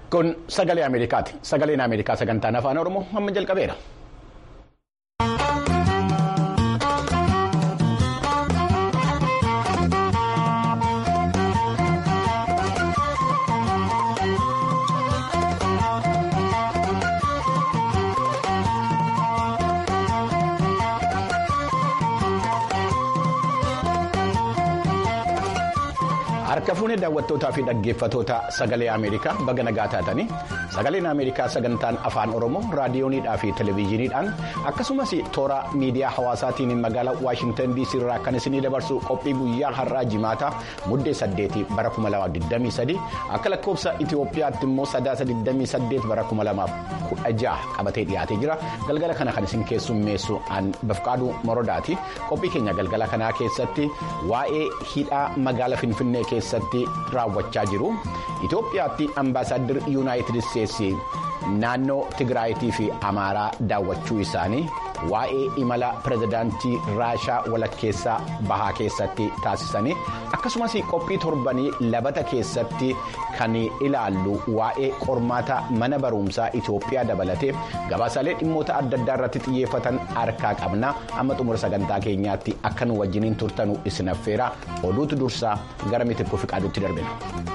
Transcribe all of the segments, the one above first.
Kun sagalee Ameerikaati. Sagaleen Ameerikaa sagantaan afaan Oromoo amma jalqabeera. Harka fuunee daawwattootaa fi dhaggeeffatoota sagalee Ameerikaa baga nagaa taatanii sagaleen Ameerikaa sagantaan afaan Oromoo raadiyooniidhaa fi televezyiiniidhaan akkasumas toora miidiyaa hawaasaatiin magaalaa Waashintan DC irraa kan isinii dabarsu qophii guyyaa har'aa jimaataa muddee 8 bara 2023 akka lakkoofsa Itoophiyaatti immoo sadaasa 28 bara 2016 qabatee dhiyaatee jira galgala kana kan isin keessummeessu an bafqaaduu morodaati qophii keenya galgala kanaa keessatti waa'ee hidhaa magaalaa Finfinnee keessatti raawwachaa jiru Itoophiyaatti ambaasaaddir yuunaayitid isteetsi naannoo Tigraayitii fi Amaaraa daawwachuu isaanii waa'ee imala pirezidaantii Raashaa walakkeessaa bahaa keessatti taasisanii akkasumas qophii torbanii labata keessatti kan ilaallu waa'ee qormaata mana barumsaa Itoophiyaa dabalatee gabaasaalee dhimmoota adda addaa irratti xiyyeeffatan harkaa qabna amma xumura sagantaa keenyaatti akka nu wajjiniin turtanu isin affeera oduutu dursaa gara mitirkuu fi qaaduutti darbina.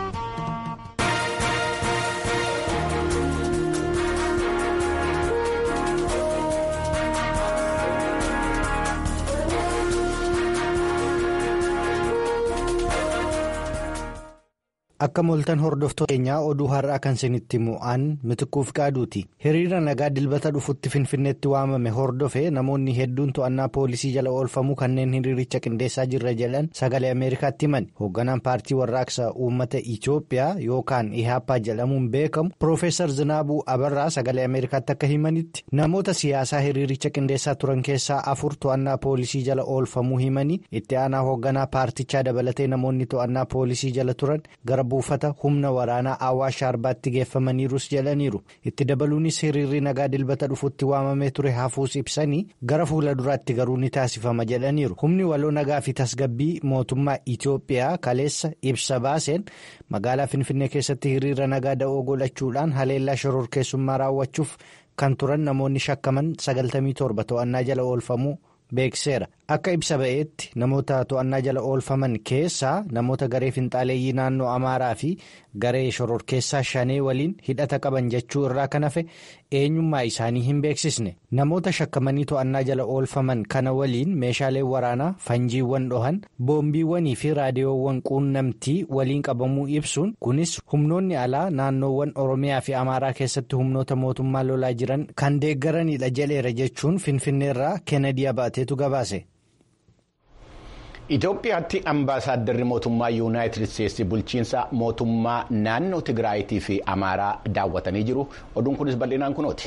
Akka mooltan hordoftoota keenyaa oduu har'aa kan isinitti mu'aan mitikkuuf qaaduuti. Hiriira nagaa dilbata dhufutti finfinneetti waamame hordofe namoonni hedduun to'annaa poolisii jala oolfamuu kanneen hiriiricha qindeessaa jirra jedhan sagalee Ameerikaatti himan. Hoogganaan paartii warraaqsa uummata Itoophiyaa yookaan Ihaappaa jedhamuun beekamu Piroofeesar Zinaabuu Abarraa sagalee Ameerikaatti akka himanitti namoota siyaasaa hiriiricha qindeessaa turan keessaa afur to'annaa poolisii jala oolfamuu himanii itti aanaa hoogganaa paartichaa dabalatee namoonni to'annaa poolisii jala turan gara buufata humna waraanaa awwaash arbaatti geeffamaniirus jedhaniiru itti dabaluunis hiriirri nagaa dilbata dhufutti waamamee ture hafuus ibsanii gara fuula duraatti garuu ni taasifama jedhaniiru humni waloo nagaa fi tasgabbii mootummaa Itoophiyaa kaleessa ibsa baaseen magaalaa finfinnee keessatti hiriira nagaa da'oo godhachuudhaan haleellaa shororkeessummaa raawwachuuf kan turan namoonni shakkaman 97 to'annaa jala oolfamuu beekseera. Akka ibsa ba'eetti namoota to'annaa jala oolfaman keessaa namoota garee finxaaleeyyii naannoo Amaaraa fi garee shororkeessaa shanee waliin hidhata qaban jechuu irraa kan hafe eenyummaa isaanii hin beeksisne. Namoota shakkamanii to'annaa jala oolfaman kana waliin meeshaalee waraanaa fanjiiwwan dhohan boombiiwwanii fi raadiyoowwan quunnamtii waliin qabamuu ibsuun kunis humnoonni alaa naannoowwan Oromiyaa fi Amaaraa keessatti humnoota mootummaa lolaa jiran kan deeggaranidha jedheera jechuun finfinneerraa Kennedy Abaateetu gabaase. Itoophiyaatti ambaasaaddarri mootummaa yuunaayitid isteetsi bulchiinsa mootummaa naannoo Tigraayitii fi Amaaraa daawwatanii jiru. Oduun kunis bal'inaan kunooti.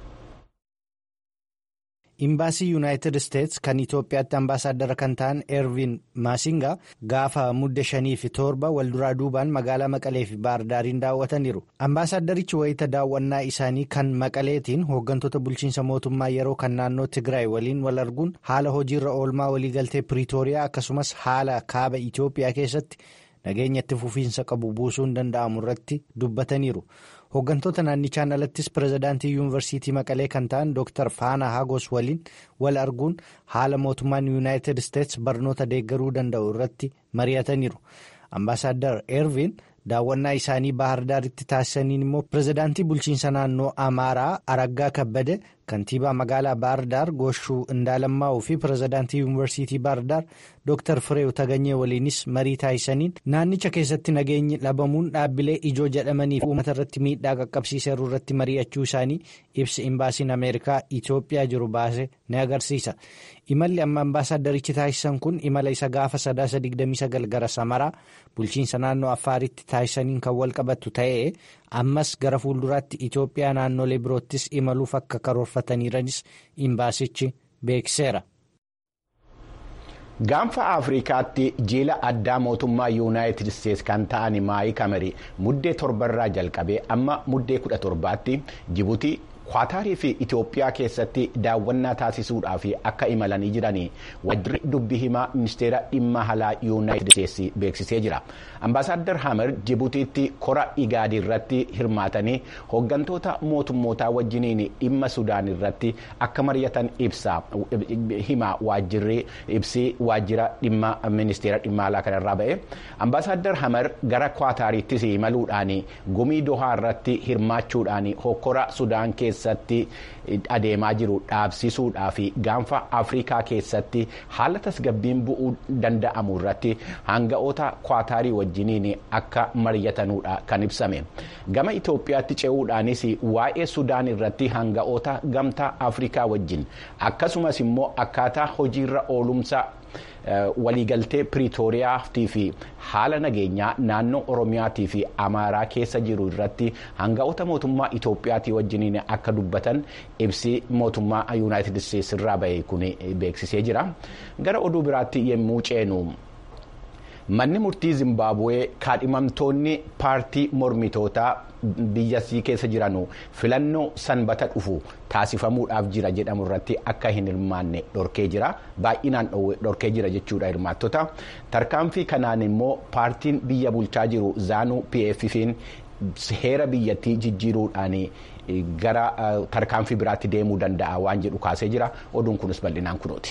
Imbaasii yuunaayitid isteetsi kan Itoophiyaatti ambaasaaddara kan ta'an Ervin Maasingaa gaafa mudde shanii fi torba walduraa duubaan magaalaa Maqalee fi Baardaariin daawwataniiru. Ambaasaaddarichi wayita daawwannaa isaanii kan Maqaleetiin hooggantoota bulchiinsa mootummaa yeroo kan naannoo Tigraay waliin wal arguun haala hojiirra oolmaa waliigaltee Piriitooriyaa akkasumas haala kaaba Itoophiyaa keessatti nageenya itti fufiinsa qabu buusuun danda'amu irratti dubbataniiru. Hooggantoota naannichaan alattis pirezidaantii yuunivarsiitii Maqalee kan ta'an Dr. Faana Hagos waliin wal arguun haala mootummaan yuunaayitid isteetsi barnoota deeggaruu danda'u irratti mari'ataniiru. Ambaasaadder Ervin daawwannaa isaanii Baahirdaaritti taasisaniin immoo pirezidaantii bulchiinsa naannoo Amaaraa Araggaa Kabbade kantiibaa magaalaa Baahirdaar Gooshuu Indaalammaa'uu fi pirezidaantii yuunivarsiitii Baahirdaar Dr. Fireew Taganyee waliinis marii taasisaniin naannicha keessatti nageenyi dhabamuun dhaabbilee ijoo jedhamanii fi uummata irratti miidhaa qaqqabsiiseeru irratti mari'achuu isaanii ibsi imbaasiin Ameerikaa Itoophiyaa jiru baase ni agarsiisa. Imalli amma ambaasaaddarichi taasisan kun imala isa gaafa sadaasa 29 gara Samaraa bulchiinsa naannoo Affaaritti taasisaniin kan wal qabatu ta'ee ammas gara fuulduraatti Itoophiyaa naannolee biroottis imaluuf akka karoorfataniiranis imbaasichi beekseera. Gaanfa Afrikaatti jiila addaa mootummaa yuunaayitid isteetsi kan ta'an maayii kamerii muddee torbarraa jalqabee amma muddee kudha torbaatti Jibuutii kwaataarii fi itiyoophiyaa keessatti daawwannaa taasisuudhaaf akka imalanii jiran waajjirri dubbii himaa ministeera dhimma alaa yuunaayitid isteetsi beeksisee jira ambaasaaddar hamer jibuutiitti kora igaadii irratti hirmaatanii hooggantoota mootummootaa wajjiniin dhimma sudaan irratti akka mari'atan ibsa himaa waajjirri ibsi waajjira dhimma ministeera dhimma alaa kanarraa ba'e ambaasaaddar hamer gara kwaataariittis imaluudhaan gumii dohaa irratti hirmaachuudhaan hokkora sudaan keessatti adeemaa jiru dhaabsisuudhaa fi gaanfa afrikaa keessatti haala tasgabbiin bu'uu danda'amu irratti hanga'oota kwaataarii wajjiniin akka mari'atanuudha kan ibsame gama itoophiyaatti ce'uudhaanis waa'ee sudaan irratti hanga'oota gamtaa afrikaa wajjin akkasumas immoo akkaataa hojiirra oolumsa. waliigaltee piriitooriyaatii fi haala nageenyaa naannoo oromiyaatii fi amaaraa keessa jiru irratti hanga'oota mootummaa itoophiyaatii wajjiniin akka dubbatan ibsi mootummaa yuunaayitid isteetsi irraa ba'e kun beeksisee jira gara oduu biraatti yemmuu ceenu. manni murtii zimbaabuwee kaadhimamtoonni paartii mormitootaa biyyasii keessa jiran filannoo sanbata dhufu taasifamuudhaaf jira jedhamu irratti akka hin hirmaanne dhorkee jira baay'inaan dhorkee jira jechuudha hirmaattota tarkaanfii kanaan immoo paartiin biyya bulchaa jiru zaanuu pffiin heera biyyattii jijjiiruudhaan gara tarkaanfii biraatti deemuu danda'a waan jedhu kaasee jira oduun kunis bal'inaan kunooti.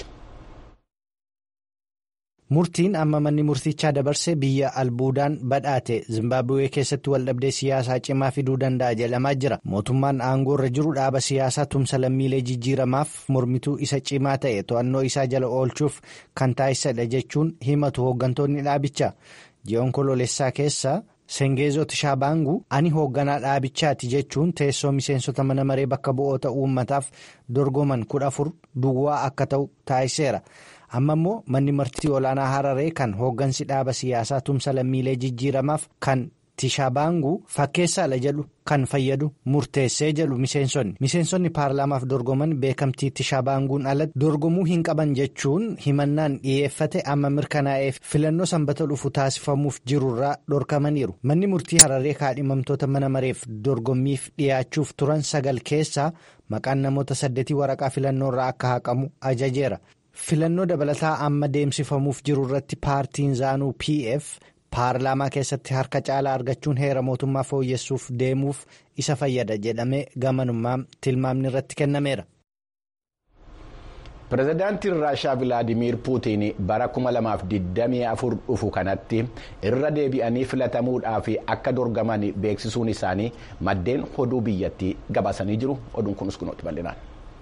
Murtiin amma manni murtichaa dabarse biyya albuudaan badhaate Zimbaabuwee keessatti waldhabdee siyaasaa cimaa fiduu danda'a jedhamaa jira. Mootummaan aangoo irra jiru dhaaba siyaasaa tumsa lammiilee jijjiiramaaf mormituu isa cimaa ta'e to'annoo isaa jala oolchuuf kan taasisedha jechuun himatu hooggantoonni dhaabichaa. Ji'oon kololessaa keessa Sengeezoo Tishabaangu ani hoogganaa dhaabichaati jechuun teessoo miseensota mana maree bakka bu'oota uummataaf dorgoman kudha afur duwwaa akka ta'u taasiseera. amma immoo manni murtii olaanaa hararee kan hooggansi dhaaba siyaasaa tumsa lammiilee jijjiiramaaf kan tishabaangu fakkeessaadha jedhu kan fayyadu murteessee jedhu miseensonni miseensonni paarlaamaaf dorgoman beekamtii tishabaanguun alatti dorgomuu hin qaban jechuun himannaan dhiyeeffate amma mirkanaa'eef filannoo sanbata dhufu taasifamuuf jirurraa dhorkamaniiru manni murtii hararee kaadhimamtoota mana mareef dorgommiif dhiyaachuuf turan sagal keessaa maqaan namoota saddeetii waraqaa filannoorraa akka haqamu ajajeera. filannoo dabalataa amma deemsifamuuf jiru irratti paartiin zaanuu pf paarlaamaa keessatti harka caalaa argachuun heera mootummaa fooyyessuuf deemuuf isa fayyada jedhamee gamanummaa tilmaamni irratti kennameera. pirezidaantiin raashaa vilaadimiir puutiin bara 2024 dhufu kanatti irra deebi'anii filatamuudhaaf akka dorgaman beeksisuun isaanii maddeen oduu biyyattii gabaasanii jiru oduun kunis kunuutti bal'inaan.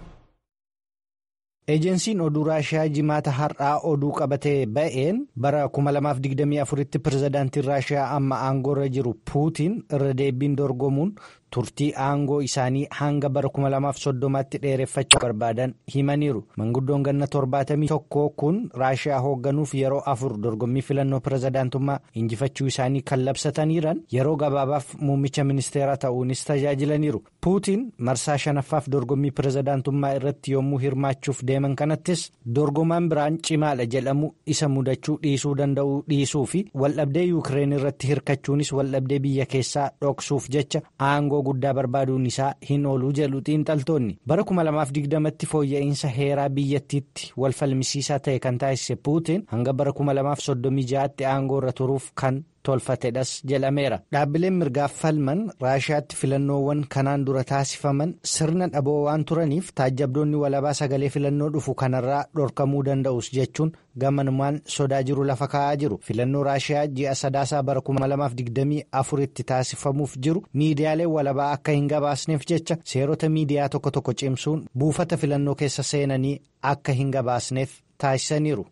Eejensiin oduu raashiyaa jimaata har'aa oduu qabatee ba'een bara 2024tti pirezidaantiin raashiyaa amma aangoorra jiru puutiin irra deebiin dorgomuun turtii aangoo isaanii hanga bara 2030tti dheereffachuu barbaadan himaniiru manguddoon ganna 71 kun raashiyaa hoogganuuf yeroo afur dorgommii filannoo pirezidaantummaa injifachuu isaanii kan labsataniiran yeroo gabaabaaf muummicha ministeeraa ta'uunis tajaajilaniiru puutiin marsaa shanaffaaf dorgommii pirezidaantummaa irratti yommuu hirmaachuuf deeman kanattis dorgomaan biraan cimaadha jedhamu isa mudachuu dhiisuu danda'uu dhiisuu fi waldhabdee yuukireen irratti hirkachuunis waldhabdee biyya keessaa dhoksuuf jecha aangoo guddaa barbaaduun isaa hin ooluu jedhu xiinxaltoonni bara 2020tti fooyya'insa heeraa biyyattiitti wal falmisiisaa ta'e kan taasise puutiin hanga bara 2036tti aangoo irra turuuf kan tolfatedhas jedhameera dhaabbileen mirgaaf falman raashiyaatti filannoowwan kanaan dura taasifaman sirna dhaboo waan turaniif taajjabdoonni walabaa sagalee filannoo dhufu kanarraa dhorkamuu danda'us jechuun gamanumaan sodaa jiru lafa kaa'aa jiru filannoo raashiyaa ji'a sadaasaa bara 2024 tti taasifamuuf jiru miidiyaaleen walabaa akka hin gabaasneef jecha seerota miidiyaa tokko tokko cimsuun buufata filannoo keessa seenanii akka hin gabaasneef taasisaniiru.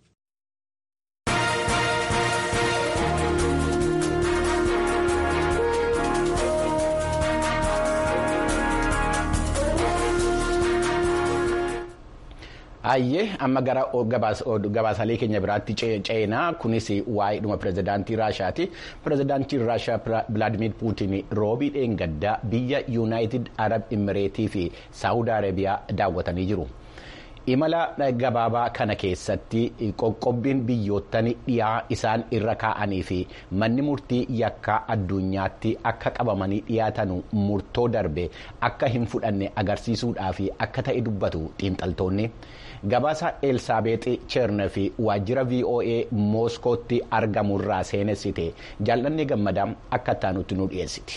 Ayyee amma gara gabaasalee keenya biraatti ceenaa kunis waa'eedhuma pirezidaantii Raashaati. Pirezidaantiin Raashaa Vilaadimiir Puutiin roobii dheengaddaa biyya Yuunaayitid Arab Imireetii fi Saawud Arabiyaa daawwatanii jiru. imala gabaabaa kana keessatti qoqqobbiin biyyoottan dhiyaa isaan irra kaa'anii fi manni murtii yakkaa addunyaatti akka qabamanii dhiyaatan murtoo darbe akka hin fudhanne agarsiisuudhaaf akka ta'e dubbatu xiinxaltoonni gabaasa elsaabeexi cheernefi waajjira voa mooskootti argamurraa seenessite jaallanni gammadaa akka taanutti nu dhiyeessiti.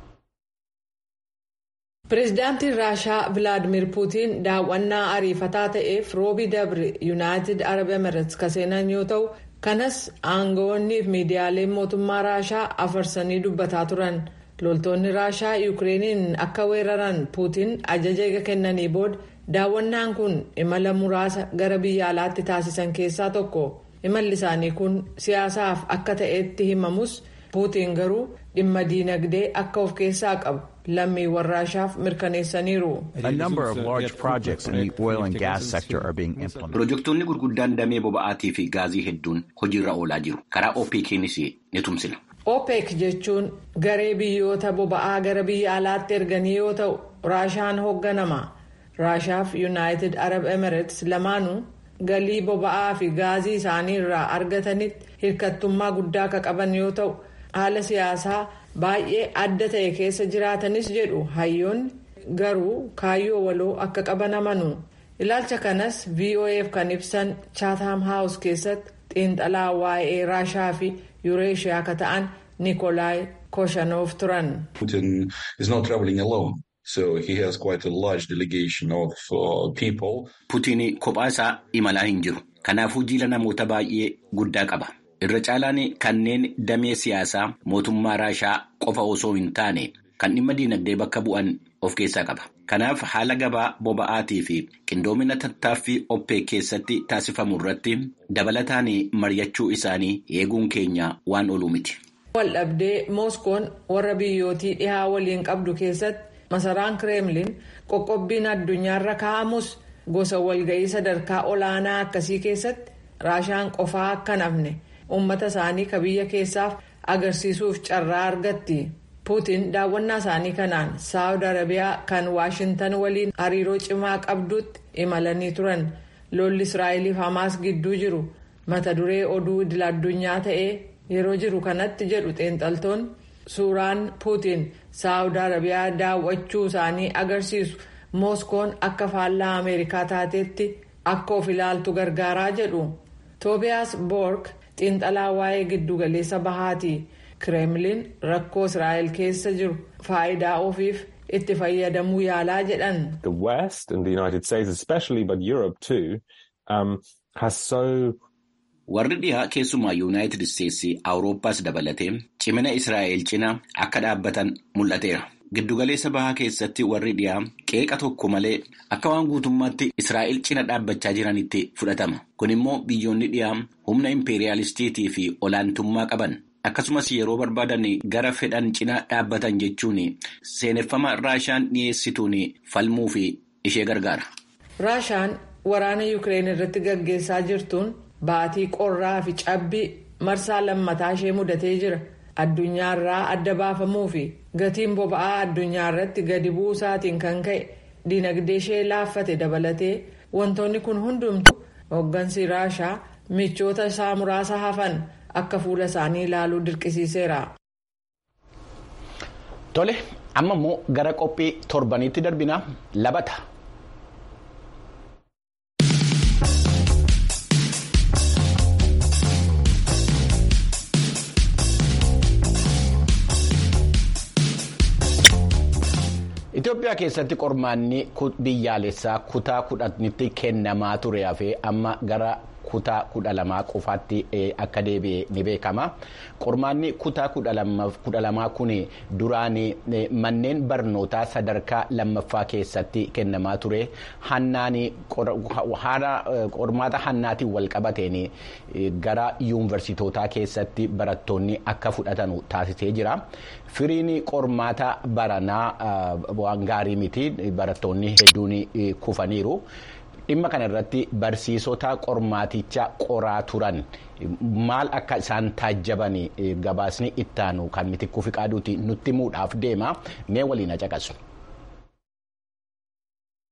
pireezidaantiin raashaa vilaadimir puutiin daawwannaa ariifataa ta'eef roobii dabre yuunaayitid arab emirates kan seenan yoo ta'u kanas aangawoonnii fi miidiyaaleen mootummaa raashaa afarsanii dubbataa turan loltoonni raashaa yuukireeniin akka weeraran puutiin ajaja eega kennanii booda daawwannaan kun imala muraasa gara biyya alaatti taasisan keessaa tokko imalli isaanii kun siyaasaaf akka ta'etti himamus puutiin garuu dhimma diinagdee akka of keessaa qabu. lammiiwwan raashaaf mirkaneessaniiru. Pirojektoonni gurguddaan damee boba'aatii fi gaazii hedduun hojiirra oolaa jiru. Karaa OPEC'nis ni tumsina. OPEC jechuun garee biyyoota boba'aa gara biyya alaatti erganii yoo ta'u raashaan hoogganama. Raashaaf Yuunaayitid Arab Emirates lamaanuu galii boba'aa fi gaazii isaanii irraa argatanitti hirkattummaa guddaa akka qaban yoo ta'u haala siyaasaa. baay'ee adda ta'e keessa jiraatanis jedhu hayyoonni garuu kaayyoo waloo akka qaban amanu ilaalcha kanas voaf kan ibsan chatham house keessatti xiinxalaa waa'ee raashaa fi yuureeshiyaa akka ta'an nikolaayi koshanoof turan. putiin kophaa isaa imalaa hin jiru kanaafuu jiila namoota baay'ee guddaa qaba. irra caalaan kanneen damee siyaasaa mootummaa raashaa qofa osoo hin taane kan dhimma diinagdee bakka bu'an of keessaa qaba. Kanaaf haala gabaa boba'aatii fi qindoomina tattaaffii oppee keessatti taasifamu irratti dabalataan mari'achuu isaanii eeguun keenya waan oolu miti. Waldhabdee Mooskoon warra biyyootii dhihaa waliin qabdu keessatti masaraan kireemlin qoqqobbiin addunyaarra kaa'amus gosa walga'ii sadarkaa olaanaa akkasii keessatti raashaan qofaa akka nafne. uummata isaanii ka biyya keessaaf agarsiisuuf carraa argatti puutiin daawwannaa isaanii kanaan saawud arabiyaa kan waashintan waliin hariiroo cimaa qabdutti imalanii turan lolli israa'eliif hamaas gidduu jiru mata duree oduu idil addunyaa ta'ee yeroo jiru kanatti jedhu xiinxaltoonni suuraan puutiin saawud arabiyaa daawwachuu isaanii agarsiisu mooskoon akka faallaa ameerikaa taateetti akka of ilaaltu gargaaraa jedhu toobiyaas boork. xiinxalaa waa'ee giddugaleessa bahaati kireemlin rakkoo israa'el keessa jiru faayidaa ofiif itti fayyadamuu yaalaa jedhan. The West and the United States especially but Europe too um, has so. Warri dhihaa keessumaa yuunaayitid isteetsi awurooppaas dabalatee cimina israa'el cina akka dhaabbatan mul'ateera. Giddugaleessa bahaa keessatti warri dhiyaa qeeqa tokko malee akka waan guutummaatti Israa'el cina dhaabbachaa jiranitti fudhatama. Kun immoo biyyoonni dhiyaa humna impeeriyaalistiitii fi olaantummaa qaban akkasumas yeroo barbaadan gara fedhan cina dhaabbatan jechuun seeneffama raashaan dhiyeessituun falmuu fi ishee gargaara. Raashaan waraana Yukireen irratti gaggeessaa jirtuun baatii qorraa fi cabbii marsaa lammataa ishee mudatee jira. addunyaarraa adda baafamuu fi gatiin boba'aa addunyaa irratti gadi buusaatiin kan ka'e dinagdee ishee laaffate dabalatee wantoonni kun hundumtu hooggansi raashaa michoota isaa muraasa hafan akka fuula isaanii ilaaluu dirqisiiseera. Tole amma immoo gara qophii torbaniitti darbinaa labata. Itoophiyaa keessatti qormaanni biyyaalessaa kutaa kudhanitti kennamaa ture hafee amma gara kutaa kudha lamaa qofaatti akka deebi'e ni beekama. Qormaanni kutaa kudha lamaa kun duraan manneen barnootaa sadarkaa lammaffaa keessatti kennamaa ture. Qormaata hannaatiin wal qabateen gara yuunivarsitootaa keessatti barattoonni akka fudhatan taasisee jira. Firiin qormaata baranaa waan gaarii miti barattoonni hedduun kufaniiru. dhimma kana irratti barsiisota qormaaticha qoraa turan maal akka isaan taajjaban gabaasni ittaanu kan mitikkuu fi qaaduuti nutti himuudhaaf deema mee waliin caqasu.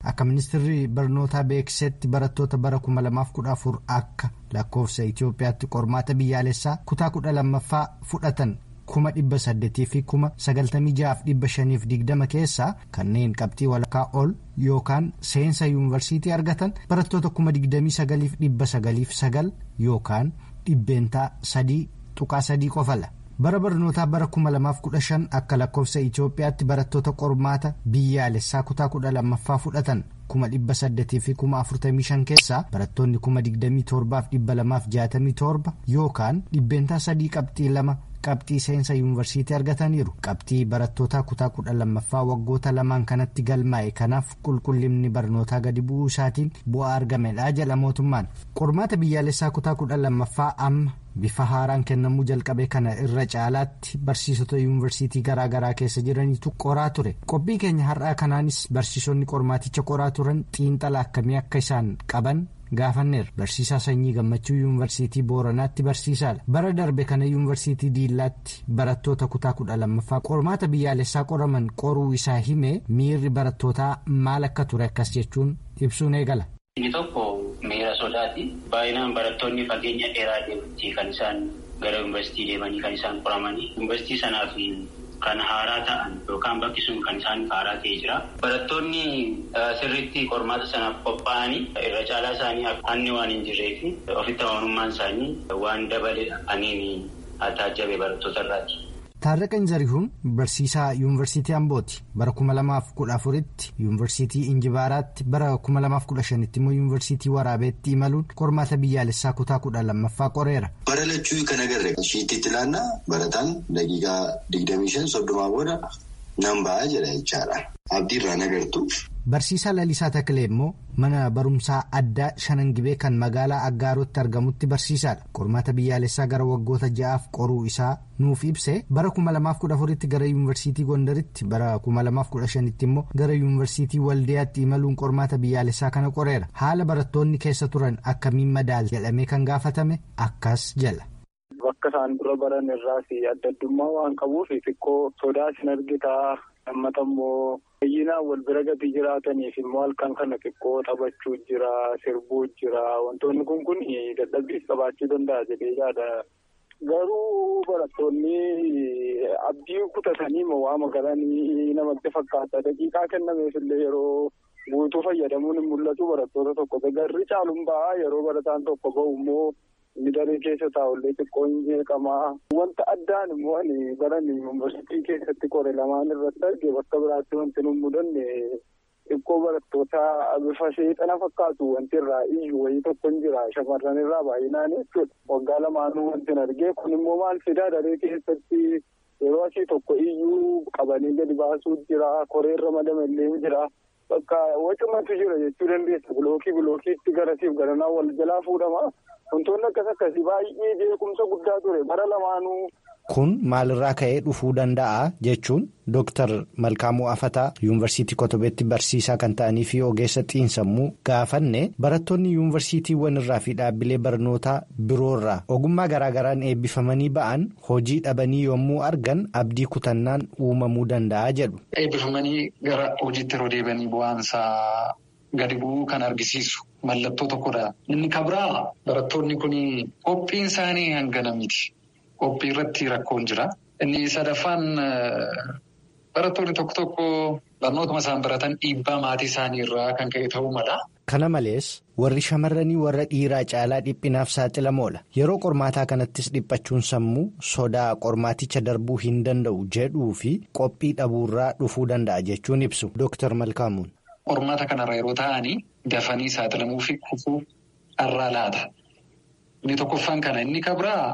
akka ministeerri barnootaa beeksisetti barattoota bara 2014 akka lakkoofsa Itoophiyaatti qormaata biyyaalessaa kutaa kudha lammaffaa fudhatan. kuma dhibba saddeetii fi kuma sagaltamii jahaaf dhibba shaniif digdama keessaa kanneen qabxii walakkaa ol yookaan seensa yuunivarsiitii argatan barattoota kuma digdamii sagaliif dhibba sagaliif sagal yookaan dhibbeentaa sadii tuqaa sadii qofala. bara barnootaa bara kuma lamaaf kudha shan akka lakkoofsa Itoophiyaatti barattoota qormaata biyyaalessaa kutaa kudha lammaffaa fudhatan kuma dhibba saddeetii fi kuma afurtamii shan keessaa barattoonni kuma digdamii torbaaf dhibba lamaaf jaatamii torba yookaan dhibbeentaa sadii qabxii lama. qabxii seensa yuunivarsiitii argataniiru qabxii barattootaa kutaa kudha lammaffaa waggoota lamaan kanatti galmaa'e kanaaf qulqullinni barnootaa gadi bu'uu isaatiin bu'aa argamedha jedha mootummaan qormaata biyyaalessaa kutaa kudha lammaffaa amma bifa haaraan kennamuu jalqabe kana irra caalaatti barsiisota yuunivarsiitii garaagaraa keessa jiranitu qoraa ture qophii keenya har'aa kanaanis barsiisonni qormaaticha qoraa turan xiinxala akkamii akka isaan qaban. gaafanneerra barsiisaa sanyii gammachuu yuunivarsiitii booranaatti barsiisaadha bara darbe kana yuunivarsiitii diillaatti barattoota kutaa kudha lammaffaa qormaata biyyaalessaa qoraman qoruu isaa himee miirri barattootaa maal akka ture akkas jechuun ibsuun eegala. inni tokko miira sodaati baay'inaan barattoonni fageenya dheeraa deemanii kan isaan gara yuunivarsiitii deemanii kan isaan qoramanii yuunivarsiitii sanaaf kan haaraa ta'an yookaan bakki sun kan isaan haaraa ta'ee jira. Barattoonni sirriitti qormaata sanaaf qophaa'anii irra caalaa isaanii hanni waan hin jirree fi ofitti amanummaan isaanii waan dabaleedha aniin taajjabe barattoota irraati. Taarraqan Zarihuun barsiisaa yuunivarsiitii Ambooti bara kuma lamaaf kudha afuritti yuunivarsiitii Injibaaraatti bara kuma lamaaf kudha shanitti immoo yuunivarsiitii Waraabeetti imaluun qormaata biyyaalessaa kutaa kudha lammaffaa qoreera. Bara lachuu kan agarre shiititti ilaannaa barataan daqiiqaa digdamii shan soddomaa booda nan ba'aa jedha jechaadha. Abdii irraan agartu. Barsiisaa Lalisaa Takilee immoo mana barumsaa addaa Shanangibee kan magaalaa Aggaarotti argamutti barsiisaadha. Qormaata biyyaalessaa gara waggoota ja'aaf qoruu isaa nuuf ibse bara kuma lamaaf kudha afuritti gara yuunivarsiitii Gondaritti bara kuma lamaaf kudha shanitti immoo gara yuunivarsiitii Waldiyaatti imaluun qormaata biyyaalessaa kana qoreera. Haala barattoonni keessa turan akkamiin madaal jedhamee kan gaafatame akkas jala. Bakka isaan dura baran irraas adda addummaa waan qabuuf xiqqoo sodaa isin argitaa lammata immoo baay'inaan wal bira gadi jiraataniif immoo halkan kana xiqqoo taphachuu jira sirbuu jira wantoonni kun kun dadhabbiis qabaachuu danda'a jedhee yaada. Garuu barattoonni abdii kutatanii waama galanii namatti fakkaata daqiiqaa kennameef illee yeroo guutuu fayyadamuun hin mul'atu barattoota tokko garri caaluun ba'a yeroo barataan tokko bahu immoo. Inni daree keessa taa'ullee xiqqoo hin jeeqamaa. Wanta addaan immoo ani baran yuunivarsiitii keessatti qore lamaan irratti arge bakka biraatti wanti nu mudanne xiqqoo barattoota bifa seexana fakkaatu wanti irraa iyyuu wayii tokko hin jira shamarran irraa baay'inaan jechuudha. Waggaa lamaanuu wanti hin arge kun immoo maal fidaa daree keessatti yeroo asii tokko iyyuu qabanii gadi baasuu jira koreerra madamallee jira. Bakka wacumatu jira jechuu dandeessa bilookii bilookiitti garasiif garanaa wal jalaa fuudhama. Wantoonni akkas akkasii baay'ee beekumsa guddaa ture bara lamaanuu. Kun maalirraa ka'ee dhufuu danda'a jechuun Dooktar Malkaamuu Afataa yuunivarsiitii Kotobeetti barsiisaa kan ta'anii fi ogeessa xiinsammuu gaafanne barattoonni yuunivarsiitiiwwan irraa fi dhaabbilee barnootaa biroorraa ogummaa garaagaraan eebbifamanii ba'an hojii dhabanii yommuu argan abdii kutannaan uumamuu danda'a jedhu. Eebbifamanii gara hojiitti yeroo deebi'anii bu'aansaa gadi bu'uu kan argisiisu. Mallattoo tokkodha. Inni kabraa barattoonni kun qophiin isaanii hangana miti. Qophii irratti rakkoon jira. Inni sadaffaan barattoonni tokko tokko barnootuma isaan baratan dhiibbaa maatii isaanii irraa kan ka'e ta'uu mala. Kana malees warri shamarranii warra dhiiraa caalaa dhiphinaaf saaxilamoodha. Yeroo qormaataa kanattis dhiphachuun sammuu sodaa qormaaticha darbuu hin danda'u jedhuu fi qophii dhabuurraa dhufuu danda'a jechuun ibsu. Dooktar Malkaamuun. Qormaata kanarra yeroo ta'anii dafanii saaxilamuu fi kufuu dharraa laata. Inni tokkoffaan kana inni kabraa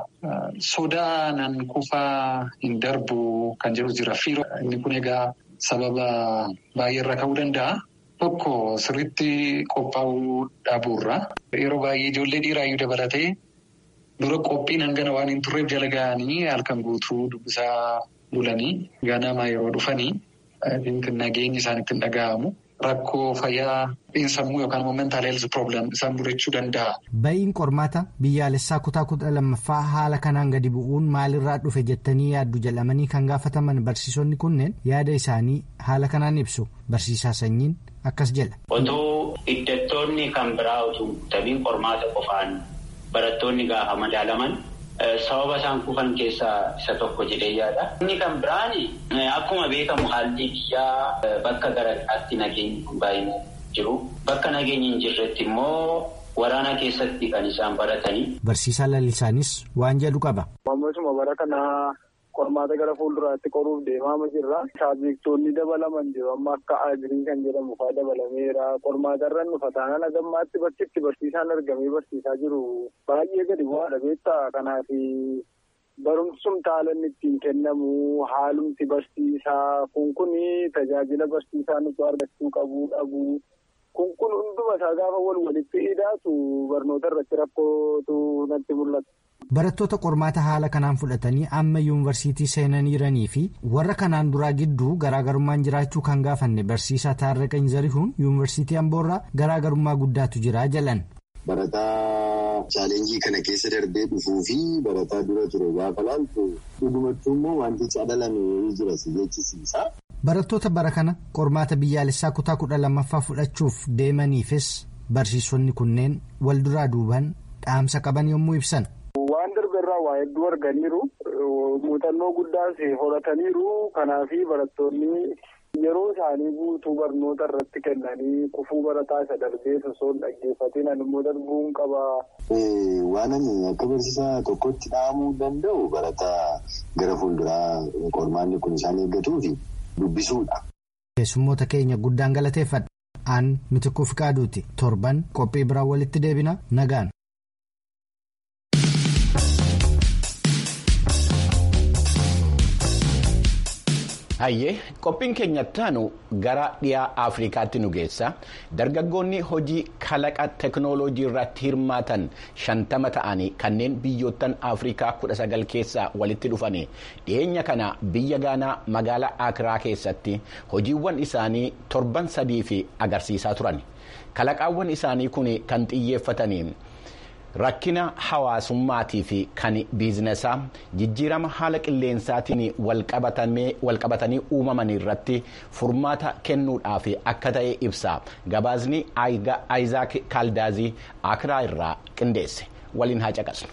sodaa nan kufaa hin darbu kan jedhu jira. Inni kun egaa sababa baay'eerra ka'uu danda'a. Tokko sirriitti qophaa'uu dhabuurra. Yeroo baay'ee ijoollee dhiiraayyuu dabalatee dura qophiin hangana waan hin turreef jala ga'anii halkan guutuu dubbisaa bulanii ganama yeroo dhufanii nageenyi isaanitti hin dhaga'amu. rakkoo fayyaa xiinsammuu yookaan immoo mentaal health problem isaan mudachuu danda'a. Ba'iin qormaata biyyaalessaa kutaa kudha lammaffaa haala kanaan gadi bu'uun maalirraa dhufe jettanii yaaddu jedhamanii kan gaafataman barsiisonni kunneen yaada isaanii haala kanaan ibsu barsiisaa sanyiin akkas jedha. Otoo hiddattoonni kan biraa otoo tabiin qormaata qofaan barattoonni gaafa madaalaman. Sababa isaan kufan keessaa isa tokko jedhee yaada. Inni kan biraan akkuma beekamu haalli biyyaa bakka garaagaraatti nageenyi baay'inaan jiru. Bakka nageenyi hin jirretti immoo waraana keessatti kan isaan baratanii. Barsiisaa lalisaanis waan jedhu qaba. Ammasuma bara kana qormaata gara fuulduraatti qoruuf deemaa jirra. Saabjektoonni dabalaman jiru. Amma akka agirii kan jedhamu fa'aa dabalameera. Qormaata irra nufa taanaan agammaatti bakkitti barsiisaan argamee barsiisaa jiru baay'ee gadi bu'aadha beektaa. Kanaaf barumsum taalan ittiin kennamu haalumti barsiisaa kun kun tajaajila barsiisaa nuti argachuu qabu dhabu. Kun kun hunduma isaa gaafa wal walitti hidhaatu barnoota irratti rakkootu natti mul'ata. Barattoota qormaata haala kanaan fudhatanii amma yuunivarsiitii seenaniiranii fi warra kanaan duraa gidduu garaagarummaan jiraachuu kan gaafanne barsiisaa Taarraqany Zarihuun yuunivarsiitii Amboorraa garaagarummaa guddaatu jira jalan. Barataa chaalenjii kana keessa darbee dhufuu fi barataa dura ture gaafa laaltu dhugumattuu immoo wanti cadalame jira si jechisiisa. Barattoota bara kana qormaata biyyaalessaa kutaa kudha lammaffaa fudhachuuf deemaniifis barsiisonni kunneen wal duraa duuban dhaamsa qaban yommuu ibsan. Waan darbeerraa waa hedduu arganiiru muuxannoo guddaas horataniiru kanaaf barattoonni yeroo isaanii guutuu barnoota irratti kennanii kufuu barataa isa darbee osoo hin dhaggeeffatiin immoo darbuun qaba. Waan ani akka barsiisaa tokkotti dhahamuu danda'u barataa gara fuulduraa qormaanni kun isaan eeggatuufi dubbisuudha. Keessummoota keenya guddaan galateeffadha. Aan mitikuuf qaaduuti torban qophii biraan walitti deebina nagaan. Hayyee qophiin keenya taanu gara dhiyaa Afrikaatti nu geessa dargaggoonni hojii kalaqa teknooloojii irratti hirmaatan shantama ta'anii kanneen biyyoottan Afrikaa kudha sagal keessaa walitti dhufanii dhiyeenya kana biyya Gaanaa magaalaa Akiraa keessatti hojiiwwan isaanii torban sadii fi agarsiisaa turan kalaqaawwan isaanii kun kan xiyyeeffatanii. rakkina hawaasummaatii fi kan biizinesaa jijjiirama haala qilleensaatiin walqabatanii uumaman irratti furmaata kennuudhaaf akka ta'e ibsa gabaasni aayizaak kaaldaazii akiraa irraa qindeesse waliin haa caqasnu.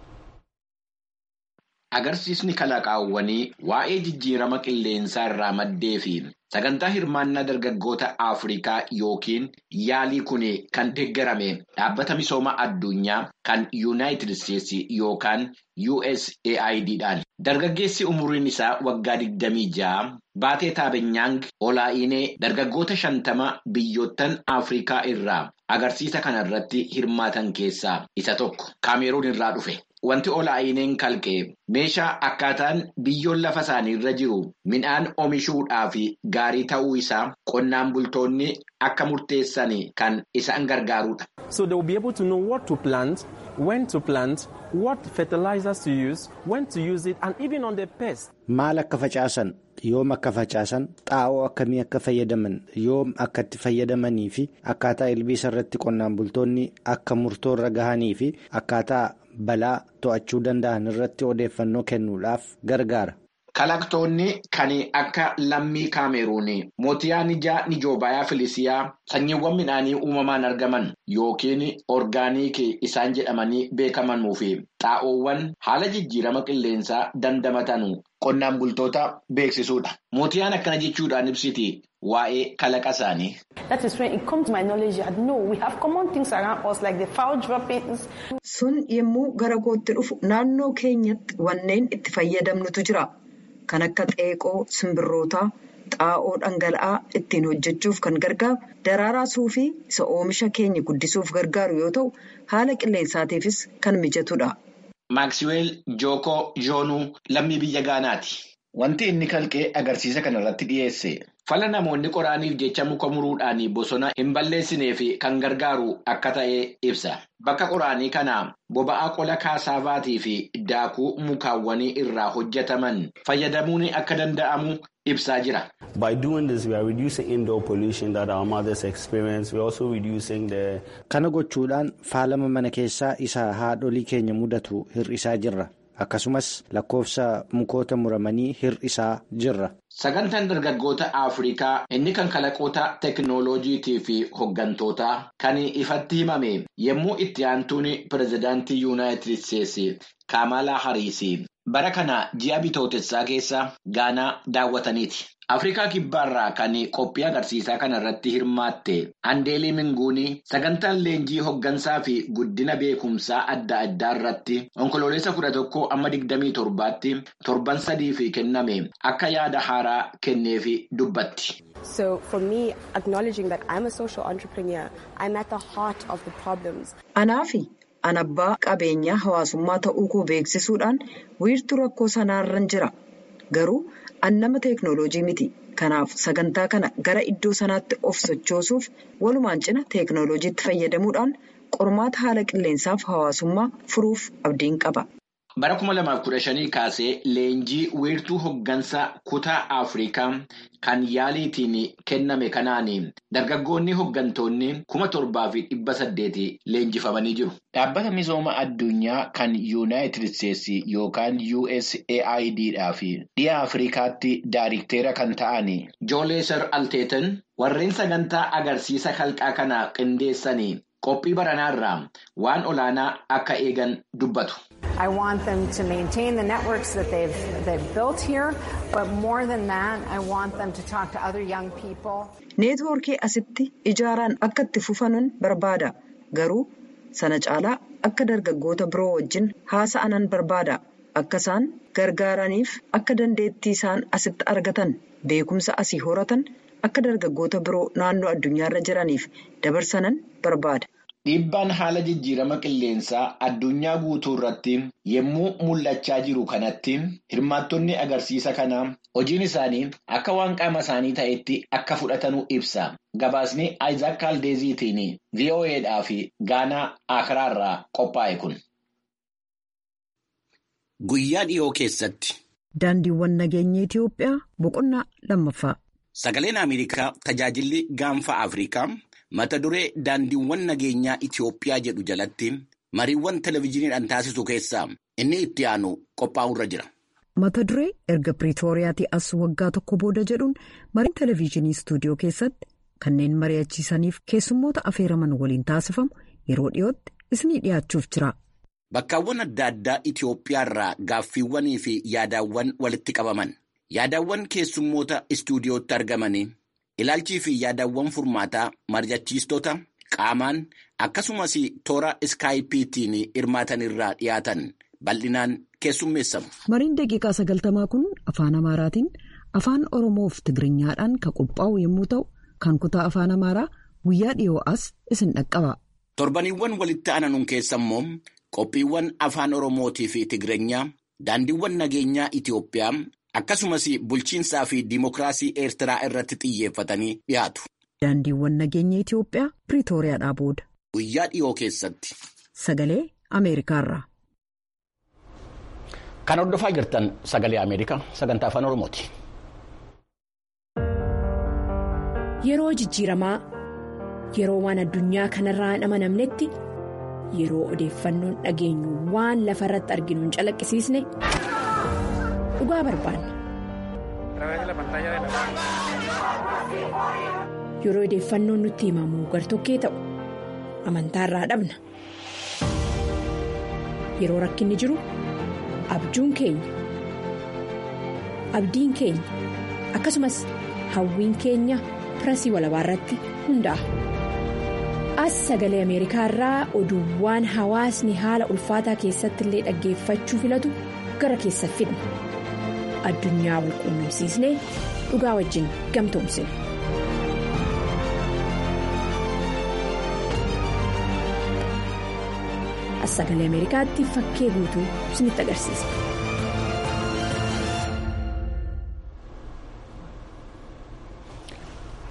Agarsiisni kalaqaawwanii waa'ee jijjiirama qilleensaa irraa maddee fi sagantaa hirmaannaa dargaggoota Afrikaa yookiin yaalii kun kan deeggarame dhaabbata misooma addunyaa kan Yuunaayitid Isteetsi yookaan USAID dhaan. Dargaggeessi umuriin isaa waggaa 26 baatee taabenyaang olaa'inee dargaggoota shantama biyyoottan Afrikaa irraa agarsiisa kanarratti hirmaatan keessaa isa tokko kaameruun irraa dhufe. Wanti olaa'ineen kalqee meeshaa akkaataan biyyoon lafa isaanii irra jiru midhaan oomishuudhaaf gaarii ta'uu isaa qonnaan bultoonni akka murteessan kan isaan gargaarudha. So they will be able to know what to plant, when to plant, what fertilizers to use, when to use it and even on the pest. Maal akka facaasan yoom akka facaasan xaa'oo akkamii akka fayyadaman yoom akka itti fayyadamanii fi akkaataa ilbiisa irratti qonnaan bultoonni akka murtoo irra gahanii fi akkaataa. balaa to'achuu danda'an irratti odeeffannoo kennuudhaaf gargaara. Kalaqtoonni kan akka lammii kaameruun mootiyaa nijaa nijoobayaa filisiyaa sanyiiwwan midhaanii uumamaan argaman yookiin orgaaniikii isaan jedhamanii beekamanuu fi xaa'oowwan haala jijjiirama qilleensaa dandamatan qonnaan bultoota beeksisuudha. Mootiyaan akkana jechuudhaan ibsiti waa'ee kalaqa isaanii. Sun yommuu gara kootti dhufu naannoo keenyatti wanneen itti fayyadamnutu jira. Kan akka xeeqoo simbirrootaa xaa'oo dhangala'aa ittiin hojjechuuf kan gargaaru daraaraa suufii isa oomisha keenya guddisuuf gargaaru yoo ta'u haala qilleensaatiifis kan mijatudha. Maaksiweel Jookoo Joonuu lammii biyya Gaanaati. Wanti inni kalqee agarsiisa kana irratti dhiyeesse. Fala namoonni qoraaniif jecha muka muruudhaan bosona hin balleessinee fi kan gargaaru akka ta'e ibsa. Bakka qoraanii kana boba'aa qola kaasaavaatii fi daakuu mukaawwanii irraa hojjetaman fayyadamuun akka danda'amu ibsaa jira. By doing this, we are reducing indoor pollution that our mothers experience. We are also reducing the. Kana gochuudhaan faalama mana keessaa isa haadholii keenya mudatu hir'isaa jirra. Akkasumas lakkoofsa mukoota muramanii hir'isaa jirra. Sagantaan dargaggoota Afrikaa inni kan kalaqoota teekinooloojiitii fi hoggantootaa kan ifatti himame yommuu itti aantuun pirezidaantii yuunaayitid isteetsi Kamalaa Hariisi bara kana ji'a bitootessaa keessa Gaanaa daawwataniiti. Afrikaa kibbaarraa kan qophii agarsiisaa kana irratti hirmaatte Andeelii Minguunii sagantaan leenjii hoggansaa fi guddina beekumsaa adda addaa irratti onkoloolessa kudha tokko amma digdamii torbaatti torban sadiif kenname akka yaada haaraa kenneefi dubbatti. So for me, acknowledging that I'm a social entrepreneur, I'm at the heart of the problems. Anaafi an abbaa qabeenyaa hawaasummaa ta'uu koo beeksisuudhaan wiirtuu rakkoo sanaarran jira. Garuu an nama teeknooloojii miti. Kanaaf sagantaa kana gara iddoo sanaatti of sochoosuuf walumaan cina teeknooloojiitti fayyadamuudhaan qormaata haala qilleensaaf hawaasummaa furuuf abdiin qaba. Bara kuma lamaaf kudha shanii kaasee leenjii wiirtuu hoggansaa kutaa Afrikaa kan yaaliitiin kenname kanaan dargaggoonni hoggantoonni kuma torbaa fi dhibba saddeeti leenjifamanii jiru. Dhaabbata misooma addunyaa kan yuunaayitid isteetsi yookaan USAID fi dhiha Afrikaatti daayirikteera kan ta'an Jooleesar Alteetan warreen sagantaa agarsiisa kalqaa kana qindeessanii qophii baranaarraa waan olaanaa akka eegan dubbatu. I want them to maintain the networks that they've, they've built here, but more than that, I want them to talk to other young people. Neetwoorkii asitti ijaaraan akka itti fufanuun barbaada. Garuu sana caalaa akka dargaggoota biroo wajjin haasa'anan barbaada. Akka isaan gargaaraniif akka dandeettii isaan asitti argatan beekumsa asii horatan akka dargaggoota biroo naannoo addunyaarra jiraniif dabarsanan barbaada. Dhiibbaan haala jijjiirama qilleensaa addunyaa guutuu irratti yommuu mul'achaa jiru kanatti hirmaattonni agarsiisa kanaa hojiin isaanii akka waan qaama isaanii ta'etti akka fudhatanuu ibsa. Gabaasni Isaac Kaldeeziitiin VOAdhaa fi Gaanaa Akiraarraa qophaa'e kun. Guyyaa dhiyoo keessatti. Daandiiwwan nageenya Itoophiyaa boqonnaa lammaffaa. Sagaleen Ameerikaa tajaajilli gaanfa Afrikaa. mata duree daandiiwwan nageenyaa Itoophiyaa jedhu jalatti mariiwwan televezyiiniidhaan taasisu keessaa inni itti aanu qophaa'urra jira. Mata duree erga Piriitooriyaatii as waggaa tokko booda jedhuun mariin televezyiinii istuudiyoo keessatti kanneen mari'achiisaniif keessummoota afeeraman waliin taasifamu yeroo dhiyootti isinii dhiyaachuuf jira. Bakkaawwan adda addaa Itoophiyaarraa gaaffiiwwanii fi yaadaawwan walitti qabaman yaadaawwan keessummoota istuudiyootti argamanii. Ilaalchii fi yaadawwan furmaataa mari'achiistota qaamaan akkasumas toora iskaayipiitiin hirmaatan irraa dhiyaatan bal'inaan keessummeessamu. Mariin daqiiqaa sagaltamaa kun afaan Amaaraatiin afaan Oromoo fi Tigiriኛadhaan kan qophaa'u yommuu ta'u kan kutaa afaan Amaaraa guyyaa dhiyoo as isin dhaqqaba. Torbaniiwwan walitti aananuun keessa immoo qophiiwwan afaan Oromootii fi Tigirinya daandiiwwan nageenyaa Itoophiyaa. Akkasumas bulchiinsaa fi diimokiraasii Eertiraa irratti xiyyeeffatanii dhiyaatu. Daandiiwwan nageenya Itoophiyaa Piriitooriyaadhaa booda. Guyyaa dhiyoo keessatti. Sagalee Ameerikaarraa. Kan hordofaa jirtan sagalee Ameerikaa sagantaa afaan Oromooti. Yeroo jijjiiramaa yeroo waan addunyaa kanarraa hin amanamnetti yeroo odeeffannoon dhageenyu waan lafa irratti arginu hin calaqqisiisne. dhugaa barbaanna. Yeroo odeeffannoon nutti himamu gartokkee ta'u amantaarraa dhabna. Yeroo rakkinni jiru abjuun keenya abdiin keenya akkasumas hawwiin keenya pirasii walabaa irratti hundaa'a. As sagalee Ameerikaa irraa oduuwwan hawaasni haala ulfaataa keessatti illee dhaggeeffachuu filatu gara keessa fidna. addunyaa wal quunnamsiisnee dhugaa wajjin gamtoomsina. As sagalee Ameerikaatti fakkee guutuu isinitti agarsiisa.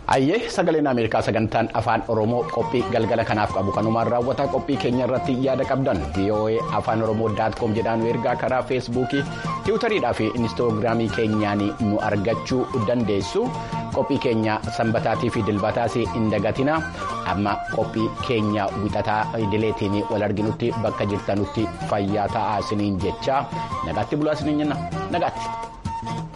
Ayyee sagaleen Ameerikaa sagantaan afaan Oromoo qophii galgala kanaaf qabu kanumaan raawwataa qophii keenya irratti yaada qabdan VOA afaan Oromoo daatkoom jedhaan ergaa karaa feesbuukii tiwutariidhaa fi inistoogiraamii keenyaan nu argachuu dandeessu qophii keenya sanbataatii fi dilbataas hin dagatina amma qophii keenya wixataa idileetiin wal arginutti bakka jirtanutti fayyaa ta'aa isiniin jecha nagaatti bulaa isiniin jenna nagaatti.